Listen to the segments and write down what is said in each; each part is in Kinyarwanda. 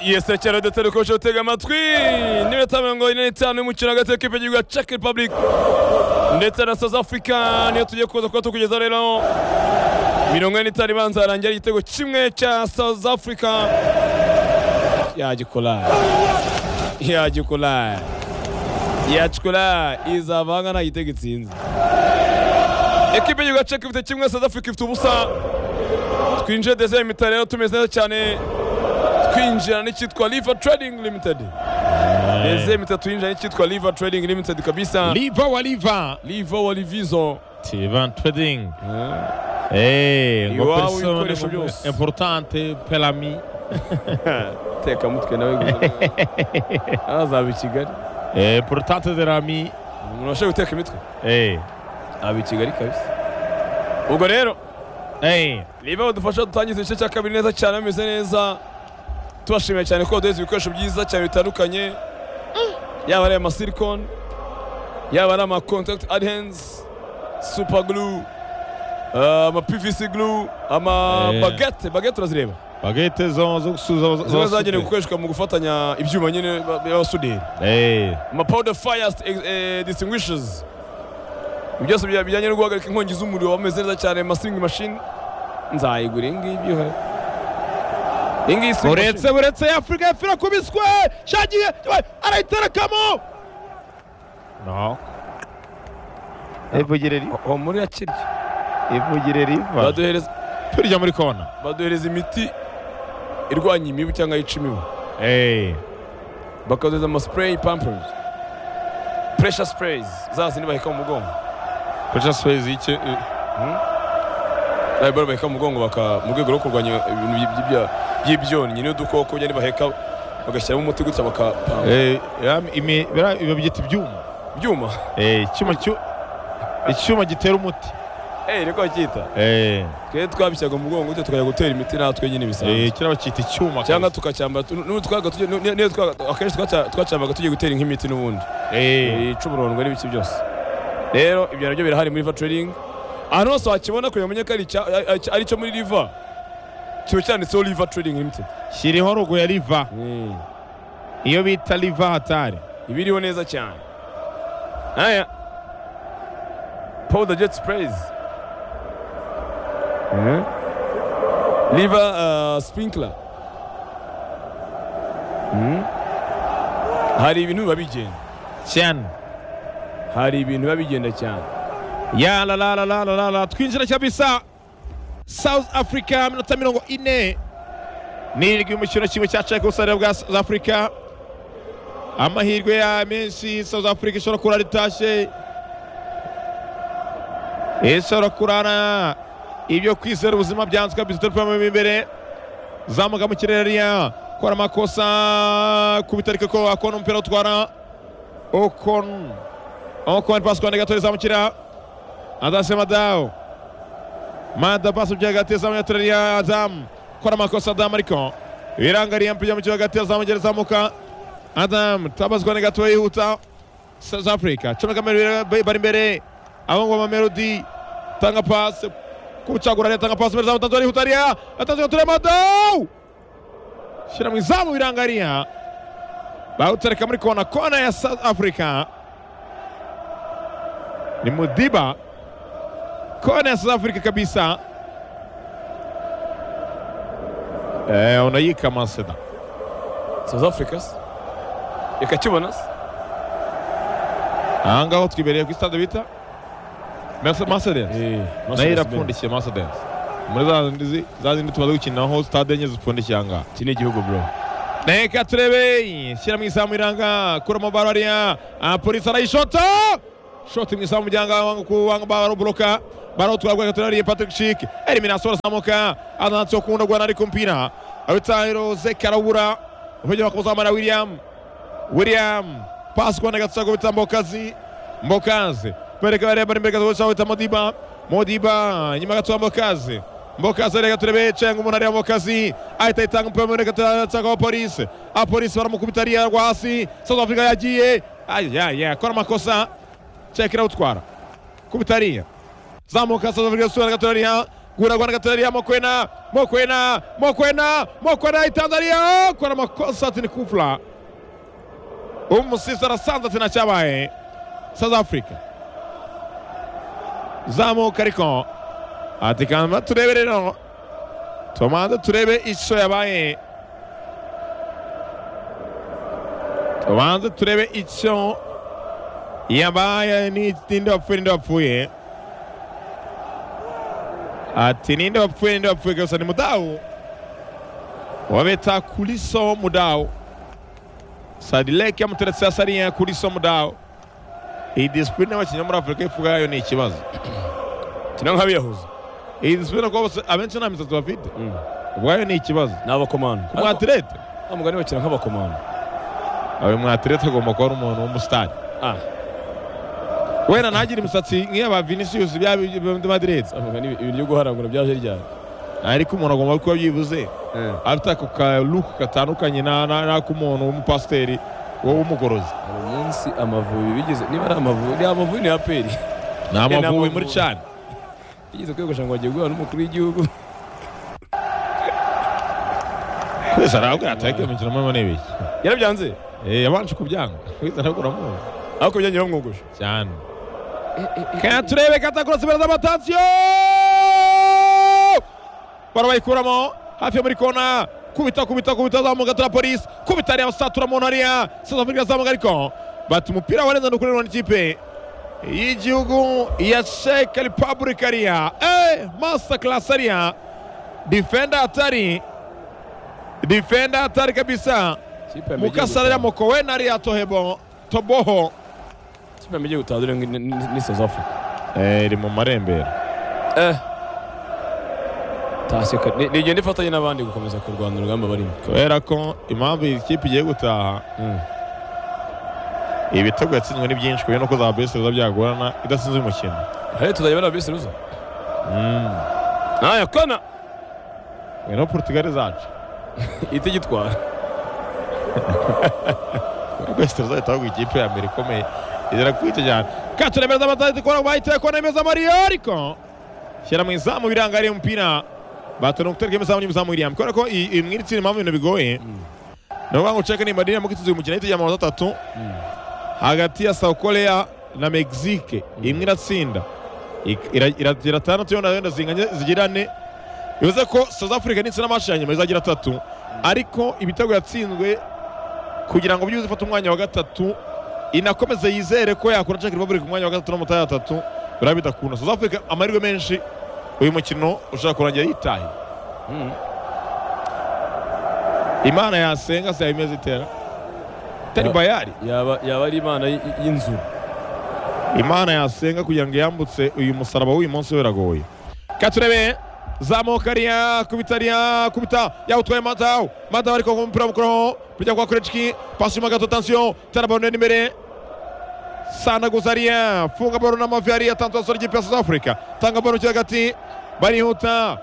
yese cyane dutari ko utega amatwi n'iminota mirongo ine n'itanu y'umukino hagati y'ikipe y'igihugu ya Czech Republic ndetse na South Africa niyo tugiye kuza kuba tukugeza rero mirongo ine n'itanu ibanza harangira igitego kimwe cya South Africa yagikora yagikora yacikora izavanga nta gitego itsinze ekipe y'igihugu ya Czech ifite kimwe South Africa ifite ubusa twinjiye dezere mitari rero tumeze neza cyane twinjira n'icyitwa River Trading Limited dezere mitari twinjira n'icyitwa River Trading Limited kabisa Liva wa Liva. River Walivizo Tivan Trading. Eh, Iwabo una ibikoresho persona byose. importante per l'ami. teka mutwe nawe gusa azaba i Kigali Eh, importante dell'ami. umuntu washaka guteka imitwe Eh, aba i Kigali kabisa ubwo rero eh. niba badufasha dutangiza igice cya kabiri neza cyane bimeze neza tubashimiye cyane ko baduhereza ibikoresho byiza cyane bitandukanye yaba ari amasilikoni yaba ari amakontakiti adihenzi supa guru amapivisi guru Eh. amabagete bagete urazireba Bagete zo zo gusuza zo- zimwe zo- zagenewe gukoreshwa mu gufatanya ibyuma nyine ba- b'abasuderi Eh, amapawuda faya distinguishes Ibi byose bija- bijyanye no guhagarika inkongi z'umuriro bameze neza cyane masingi mashini nzayigura iyi ngiyi iyo hari iyi ngiyi silingi uretse uretse Afrika yepfo irakubiswe shagiye arayiterekamo. No. ivugire ri- mashini muri yakirya ivugire riva baduhereza Turya muri kona. baduhereza imiti irwanya imibu cyangwa yica imibu Eh, bakaduhereza amasprayi pampers puresha sprays za zindi baheka mu mugongo kuja swezi iki eh, nabibara baheka mu mugongo baka mu rwego rwo kurwanya ibintu by'ibya- by'ibya- by'ibyonnyi n'udukoko bagenda baheka bagashyiramo umuti gutya bakapanga eh yam- imi bira ibi byita ibyuma. ibyuma Eh, icyuma cyo icyuma gitera umuti. Eh, niko bacyita Eh, twebwe twabishyaga mu mugongo gutya tukajya gutera imiti natwe nyine eh bisanzwe kira bakita icyuma. cyangwa tukacyambara tu- n'ubu twabaga tugiye- n'iyo- n'iyo twabaga- akenshi twaca- twacyambaga tugiye gutera nk'imiti n'ubundi Eh, yica uburondwe n'ibiki byose rero ibyo nabyo birahari muri riva trading ahantu hose wakibona kugira ngo umenye ko ari icya- ari- ari- ari icyo muri riva kiba cyanditseho riva trading limited shiriho rogo ya Riva. Eh, Iyo bita Riva hatari. ibiriho neza cyane aya powder jet sprays riva uh, sprinkler hari ibintu biba bigenda Cyane. hari ibintu biba bigenda cyane Ya la la la la la la la twinjira kabisa South Africa minota mirongo ine n'irindwi umukino kimwe cya Czech ubusanire bwa South Africa amahirwe ya menshi South Africa ishobora kurara itashye ishobora kurara ibyo kwizera ubuzima byanze kabisa dore pamwe imbere zamuka mu kirere ariya kora amakosa kubitarika ko akona umupira utwara okon okon pasikwande gato izamukira anasema dao manda pasi mpiga hagati ya zamu ya tureri ya adamu kora amakosa adamu ariko birangariye mpiga mu kibuga hagati ya zamu agera izamuka adamu tabazwane gato yihuta south africa cumi na kabiri bari imbere abangoma melody tanga pasi kucagura ariya tanga pasi imbere zamu tanzania yihuta ariya atanzwe gato arimo dao shyira mu izamu birangariya bawutereka muri kona kona ya south africa ni Mudiba kona ya South Africa kabisa. Eh, unaika Maseda South Africa se ikakibona se aha ngaho twibereye ku stade bita Mas- Mercedes nayo irafundi irapfundikiye Mercedes muri za zindi zi- za zindi tumaze gukinaho stade enye zipfundikiye aha ngaha iki ni igihugu bro reka turebe shyira mu izamu iranga kuramo baro hariya Ah, polisi arayishota shoti mu izamu mujyanga wanga ku wanga baro buroka baro twagwa katura hariya Patrick Schick elimination arazamuka anatso kuunda gwana ari kumpira abitahiro ze karabura ubuye bakoza mara William William pass kwa nagatsa ko bitambo kazi mbokazi pereka bare bare mbere gato wita Modiba Modiba nyuma gato mbokazi mbokazi reka turebe cenga umuntu ari mbokazi ahita itanga umupira muri gato wa polisi a polisi baramukubita ari agwa hasi South Africa yagiye ayaya akora amakosa cekera utwara kubitariya zamuka South Africa sura gato ariya guhuragwa na gatarariya mokwena mokwena mokwena mokwena itanzaniya kora amakosa ati ni kufula umusifuzi arasanze ati ntacyabaye south africa zamuka ariko ati kanza turebe rero tubanze turebe icyo yabaye tubanze turebe icyo yabaye ni- ninde wapfuye ninde wapfuye ati ninde wapfuye ninde wapfuye kabisa ni mudau wabeta kuliso mudau sadileki amuteretse hasi ariya kuliso mudau iyi disipurine abakinnyi bo muri afurika ivugayo ni ikibazo kino nk'abiyahuza iyi disipurine kuko bose- abenshi nta misatsi bafite ubwayo ni ikibazo ni abakomando ku mwatirete wa mugani bakina nk'abakomando ayo mwatirete agomba kuba ari umuntu w'umusitari ah wenda ntagire imisatsi nk'iyaba vinicius byaba madirete avuga ni ibiryo guharagura byaje ryari ariko umuntu agomba kuba byibuze eh afite ako karuhu katandukanye na- na- n'ak'umuntu w'umupasiteri w'umugorozi hari umunsi amavubi bigeze niba ari amavubi ni amavubi ni aperi ni amavubi Amavubi. muri cyane bigeze kwegosha ngo bagiye guhura n'umukuru w'igihugu kwezi arabwira ati ariko imikino murimo ni ibiki yarabyanze Eh, yabanje kubyanga kwezi arabwira amuzi aho kubijyanye bamwogosha cyane kaya turebe katakura sibera z'amatansiyo baro bayikuramo hafi yo muri kona kubita kubita kubita zamuka tura polisi kubita ariya satura muntu ariya south africa zamuka ariko bati umupira warenza nukurirwa n'ikipe y'igihugu ya sheke republic ariya eh master class ariya defender atari defender atari kabisa ikipe yambaye igiye mukasa ariya gutaha. moko we nariya tohebo toboho ikipe yambaye igiye gutaha dore ngo ni- ni- ni south africa eh iri mu marembera eh tashyika nigenda ifatanye n'abandi gukomeza kurwana urugamba barimo kubera ko impamvu iyi kipe igiye gutaha Mm. ibitego yatsinzwe ni byinshi kubera nuko za besiruza byagorana idatsinze umukino hari tuzajya bareba bisi ruza Mm. ntaya kona ngwino portugali zacu ihita igitwara besiruza ahita bagwa ikipe ya mbere ikomeye izira kwita cyane katuremeza amatati kora bahita kona meza mariyo ariko shyira mu izamu biranga ariya mupira batanu gutereka izamu n'izamu William kubera ko iyi- iyi mwiri tsinda impamvu ibintu bigoye Mm. ni ukuvuga ngo uceka ni madirira mu gitsinzi uyu mukino yahita ijya mu manota atatu hagati ya South Korea na Mexique imwe iratsinda Ik- ira- ira- iratandatu yona wenda zinganye zigira ne bivuze ko South Africa nitsina amashi ya nyuma izagira atatu ariko ibitego yatsinzwe kugira ngo byuze ifate umwanya wa gatatu inakomeze yizere ko yakura Czech Republic ku mwanya wa gatatu no mutaya atatu biraba bidakunda South Africa amahirwe menshi uyu mukino ushaka kurangira yitaye Mm. imana yasenga se yabimeze itera itari Ya- bayari yaba yaba ari imana y- y- y'inzu imana yasenga kugira ngo yambutse uyu musaraba w'uyu munsi we biragoye katurebe zamuka ariya kubita ariya kubita yawutwaye matawu matawu ariko ku mupira mukuru bijya kwa kurechiki pasi mu gato tansiyo tarabone n'imbere sana gusa ariya funga baro n'amavi ariya tanto asora ikipe ya south africa tanga baro kiri hagati barihuta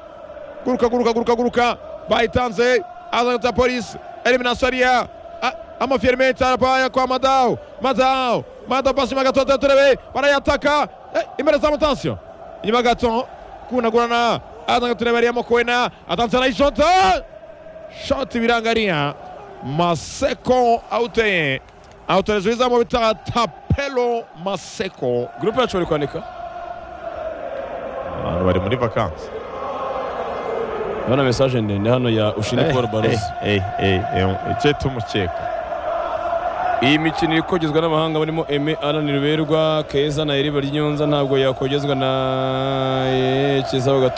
guruka guruka guruka guruka bayitanze azanota polisi eliminasiyo ariya A- amafi yari menshi arapaya kwa madawu madawu madawu pasi mu gato ataturebe barayataka Eh, imbere za mutansiyo inyuma gato kunagurana azanga turebe ariya mokwena atanze arayishota shoti birangaria maseko awuteye awutereza uwizamo bita tapelo maseko gurupe yacu bari kwandika abantu bari muri vakansi ndabona mesaje ndende hano ya ushini paul barozi icyo tumukeka iyi mikino iri kogezwa n'abahanga barimo eme arani ruberwa keza na eriba ry'inyonza ntabwo yakogezwa na eh, kizaho gato